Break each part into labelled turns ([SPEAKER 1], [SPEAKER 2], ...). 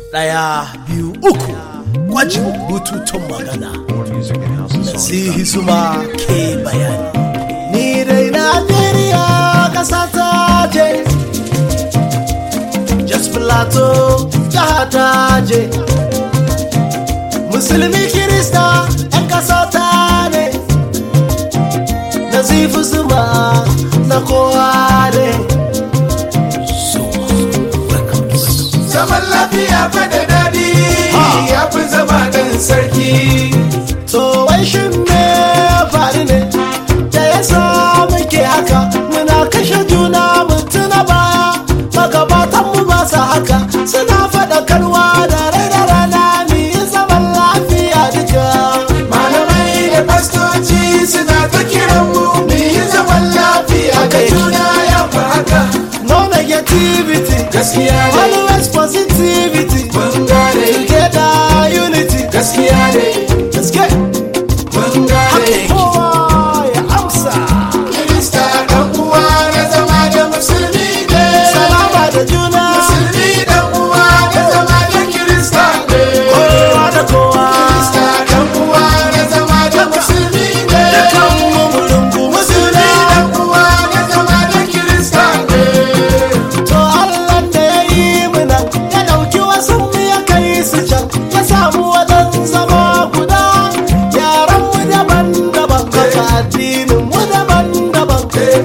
[SPEAKER 1] ɗaya biyu uku gwajin bututun magana nasihi suma ke bayani ni dai najeriya ƙasa ta je just plateau jiha ta je musulmi kirista 'yan ƙasa ta ne nasifu suma na kowa ne
[SPEAKER 2] zaman lafiya fa da daɗi ya fi zama ɗan sarki
[SPEAKER 1] to wai shin me faru ne da ya sa muke haka muna kashe juna mutuna baya magabatan mu ba su haka suna faɗakarwa da rai da rana mu yi zaman lafiya duka
[SPEAKER 2] malamai da fastoci suna ta kiran mu mu yi zaman lafiya da juna ya fi haka
[SPEAKER 1] no negativity
[SPEAKER 2] gaskiya ne
[SPEAKER 1] always positivity
[SPEAKER 2] mun gane
[SPEAKER 1] together unity
[SPEAKER 2] gaskiya ne
[SPEAKER 1] let's get
[SPEAKER 2] mun gane
[SPEAKER 1] kowa ya amsa
[SPEAKER 2] kirista ɗan uwa na zama da musulmi ne
[SPEAKER 1] salama da juna
[SPEAKER 2] musulmi ɗan uwa na zama da kirista ne
[SPEAKER 1] kowa da kowa
[SPEAKER 2] kirista ɗan uwa na zama da musulmi ne
[SPEAKER 1] dukan mu mu rungumi
[SPEAKER 2] musulmi
[SPEAKER 1] juna
[SPEAKER 2] ɗan uwa na zama da kirista ne
[SPEAKER 1] To Allah da ya yi mu nan ya ɗauki wasu mu ya kai su can ya samu wajen zama guda yaran mu daban-daban haka addinin mu daban-daban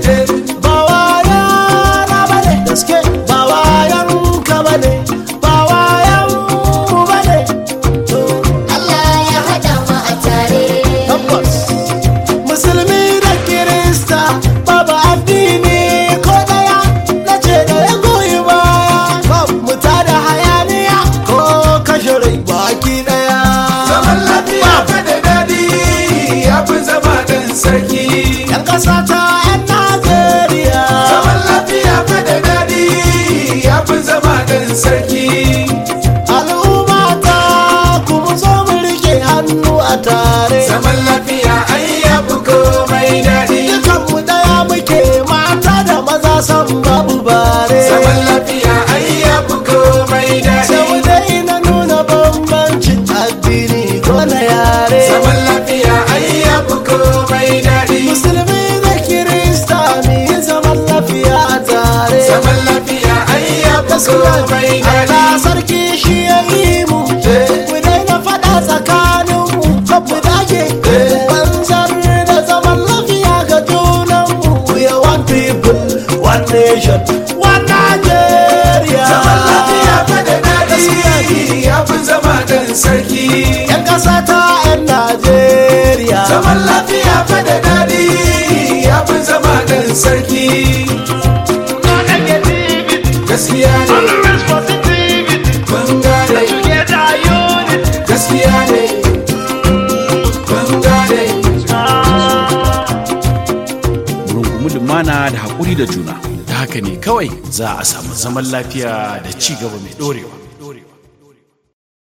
[SPEAKER 1] ba wayan na bane gaske ba wayan ka bane ba wayan mu bane to
[SPEAKER 3] Allah ya haɗa mu a tare.
[SPEAKER 1] tabbas musulmi da kirista babu addini ko daya na ce da ya goyi baya babu mu da hayaniya ko kashe rai baki daya
[SPEAKER 2] zaman lafiya fa da daɗi ya fi zama ɗan sarki
[SPEAKER 1] yan kasa ta yan najeriya
[SPEAKER 2] zaman lafiya fa da daɗi ya fi zama ɗan sarki
[SPEAKER 1] al'umma ta kuma zo mu rike hannu a tare
[SPEAKER 2] zaman lafiya ai ya fi komai daɗi
[SPEAKER 1] dukan mu daya muke mata da maza san babu bare
[SPEAKER 2] zaman lafiya ai ya fi komai
[SPEAKER 1] sai mu
[SPEAKER 2] daɗi
[SPEAKER 1] daina nuna bambancin addini ko na yare
[SPEAKER 2] zaman lafiya ai ya fi komai daɗi
[SPEAKER 1] musulmi da kirista mu yi zaman lafiya a tare
[SPEAKER 2] zaman lafiya ai ya fi komai
[SPEAKER 1] Allah
[SPEAKER 2] daɗi
[SPEAKER 1] sarki shi ya yi mu mu daina faɗa tsakanin mu ko mu dage banzar da zaman lafiya ga junan mu we are one people one nation one Nigeria
[SPEAKER 2] zaman lafiya fa da daɗi ya fi zama ɗan sarki
[SPEAKER 1] yan ƙasa ta yan Najeriya
[SPEAKER 2] zaman lafiya fa da daɗi ya fi zama ɗan sarki gaskiya ne mun gane gaskiya ne mun gane
[SPEAKER 4] rungumi lumana da haƙuri da juna ta haka ne kawai za a samu zaman lafiya da ci gaba mai ɗorewa